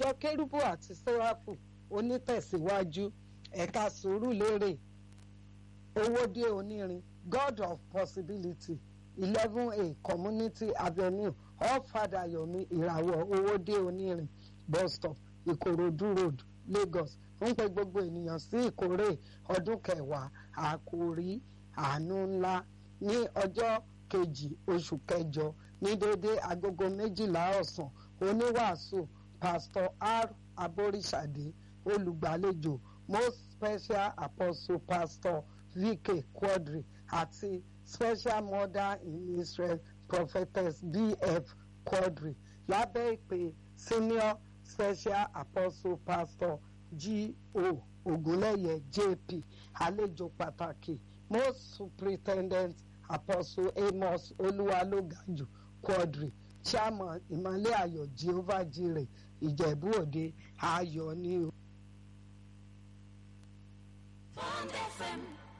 ìjọ kérúbù àti sẹ́ráfù onítẹ̀síwájú ẹ̀ka sùúrùlérè owódé onírin god of possibility eleven a community avenue off fadayomi ìràwọ̀ owódé onírin bus stop ìkòròdú road lagos ń pe gbogbo ènìyàn sí ìkórè ọdún kẹwàá àkòrí àánú ńlá ní ọjọ́ kejì oṣù kẹjọ ní déédéé agogo méjìlá ọ̀sán oníwàásù pastor r aboríṣàdé olùgbàlejò most special apostle pastor vk quadri àti special mother in israel prophetess bf quadri lábẹ́ ìpè senior special apostle pastor g.o. ogunleye jp àlejò pàtàkì most superintendent apostle amos olúwalógàjù quadri chairman ìmọ̀lẹ́ ayọ̀ jehovah jireh ìjẹ̀bú òde ayọ̀ ní o. Bond FM